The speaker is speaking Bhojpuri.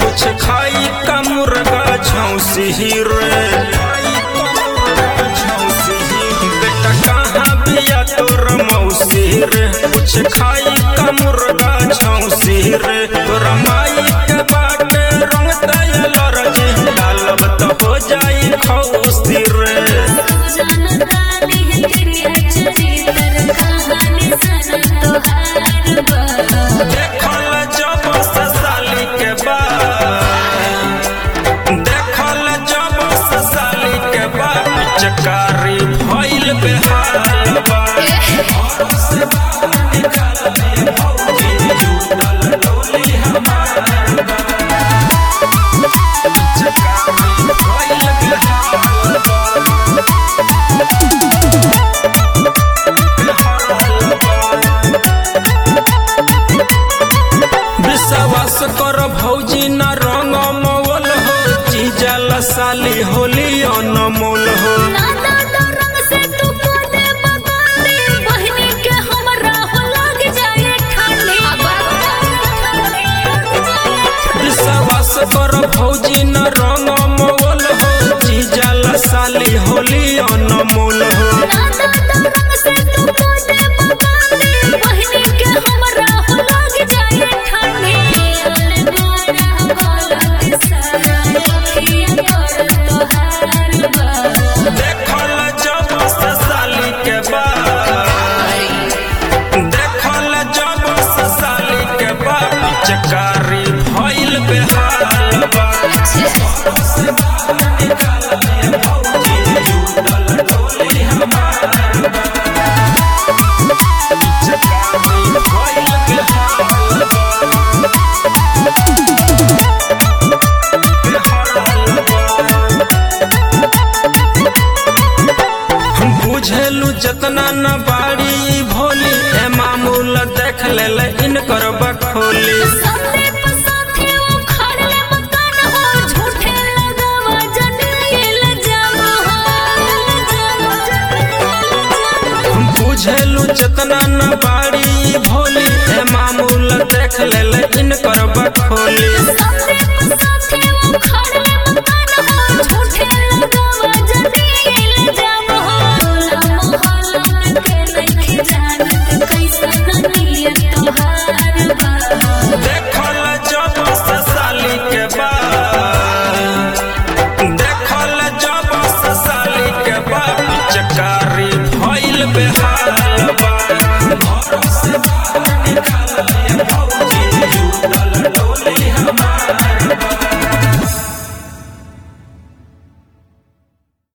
कुछ खाई का मुर्गा झौसी रे बेटा कहाँ बिया तोर मौसी रे कुछ खाई का मुर्गा झौसी रे तोरा माई के बाटे रंग दयल रजे डालब तो हो जाई खौसी रे जानतानी है तेरी चरित्र कहानी सन तोहार बा देखल जब ससाली के बाद देखल जब ससाली के बाद पिचकारी भइल बेहाल बा घर से बाहर निकलले भौजी जुटल डोली हमार बा पिचकारी भइल बेहाल बा विश्वास कर भौजी न रंग मवल हो जीजल साली होली अनमोल हो ना दादा रंग से तू को दे बगाने बहनी के हमरा हो लग जाए ठाने विश्वास कर भौजी न रंग मवल हो जीजल साली होली अनमोल हो ना दादा रंग से तू को दे बगाने बहनी के हमरा हो लग जाए ठाने अरे बड़ा गलत सारा अखियां कर तोहार बा देखल जब साली के बाद देखल जब साली के बाद पिचकारी भइल बेहाल बा घर से बाहर निकलले भौजी जुटल डोली हमार बा पिचकारी भइल बेहाल बा हम बुझेलू जतना न बाड़ी भोली ए मामूल देख ले इनकर बखोली सामने पसाथे वो खड़े मकान हो झूठे लगावा जनेल जावा हम बुझेलू जतना न बाड़ी भोली ए मामूल देख ले इनकर बखोली